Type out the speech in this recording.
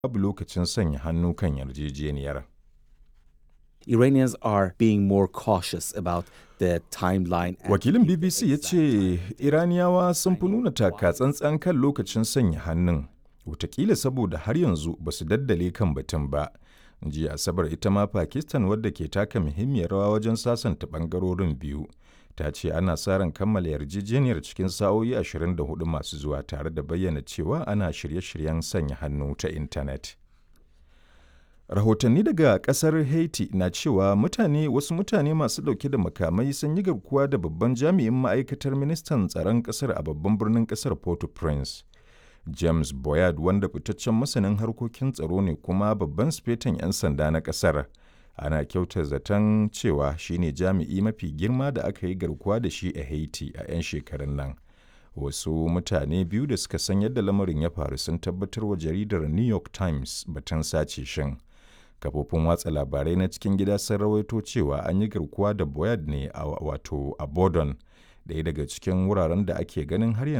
babu lokacin sanya hannu kan yarjejeniyar. Iranians are being more cautious about the timeline. and Wakilin the BBC ya exact ce time. Iraniyawa sun fi nuna taka tsantsan kan lokacin sanya hannun, watakila saboda har yanzu ba su daddale kan batun ba. Jiya Asabar ita ma Pakistan wadda ke taka muhimmiyar rawa wajen sasanta bangarorin biyu. Ta ce ana sa ran kammala yarjejeniyar cikin sa'o'i 24 masu zuwa tare da bayyana cewa ana shirye-shiryen sanya hannu ta intanet. Rahotanni daga kasar Haiti na cewa mutane wasu mutane masu dauke da makamai sun yi garkuwa da babban jami'in ma'aikatar ministan tsaron kasar a babban birnin kasar Port-au-Prince. James Boyard wanda fitaccen masanin harkokin tsaro ne kuma babban sifetan 'yan sanda na kasar. Ana kyautar zaton cewa shine jami'i mafi girma da aka yi garkuwa da shi a Haiti a 'yan shekarun nan. Wasu mutane biyu da suka san yadda lamarin ya faru sun tabbatar wa jaridar New York Times batun sace shin. kafofin watsa labarai na cikin gida sun rawaito cewa an yi garkuwa da Boyard ne a wato a Bodon, ɗaya daga cikin wuraren da ake ganin har yanzu